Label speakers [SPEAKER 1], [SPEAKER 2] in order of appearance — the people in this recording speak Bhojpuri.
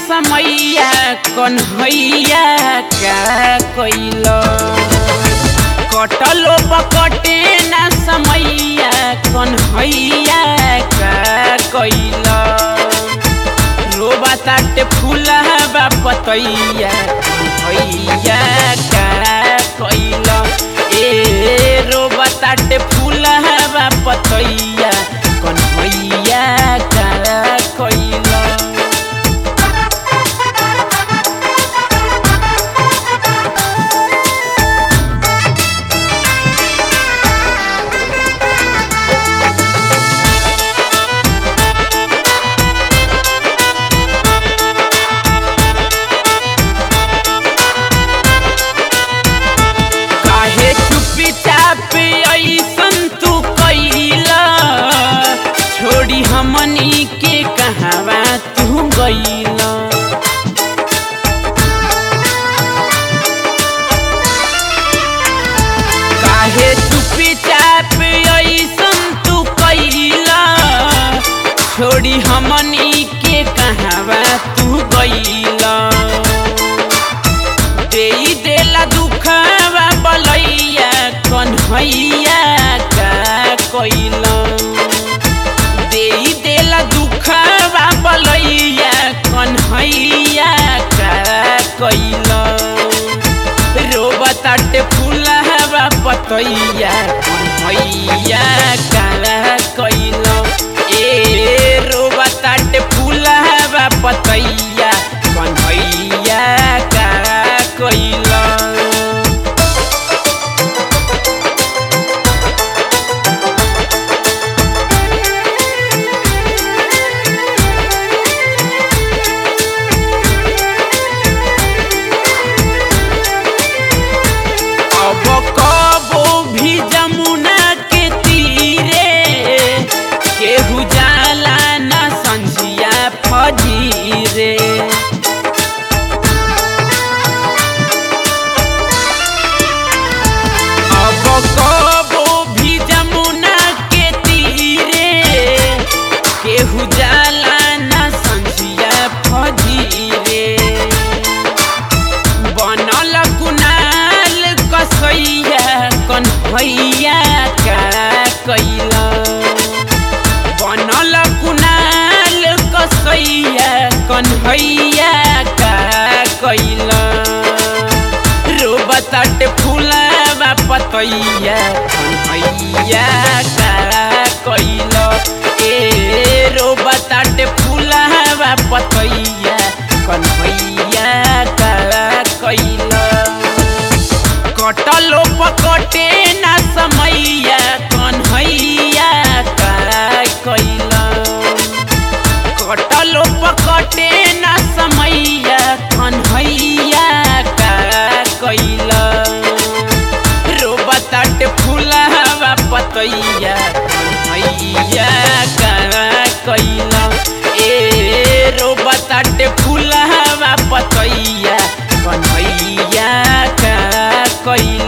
[SPEAKER 1] समैया कन्हैया का कैल कटलो बकटे न समैया कन्हैया का कैल रोबा ताटे फूलबा पतैया कन्हैया का कैल ए रोबा ताटे फूलबा पतैया कन्हैया का कैल काहे चुपी चाप ऐसन तू कैला छोड़ी हमनी के कहवा तू गैला काहे चुपी चाप ऐसन तू कैला छोड़ी हमनी के कहवा तू गैला देई देला दुखवा बलैया कन्हैया का कैला देई देला दुखवा बलैया कन्हैया का कैला रोबताटे फूलवा पतैया कन्हैया का कैला ए रोबताटे फूलवा पतैया कन्हैया का कैला अब कबो भी जमुना के तीरे केहू जाला न संझिया फजीरे अब कबो भी जमुना के तीरे केहू जाला न संझिया फजीरे बनल कुनाल कसैया कन्हैया का कैला बनल कुनाल कसैया कन्हैया का कैला रोबताट फूलबा पतैया कन्हैया का कैला ए रोबताट फूलबा पतैया कन्हैया का कैला कटलो पकटे ना समैया कन्हैया का कैला कटलो पकटे ना समैया कन्हैया का कैला रोबताट फूलवा पतैया कन्हैया का कैला ए रोबताट फूलवा पतैया कन्हैया का कैला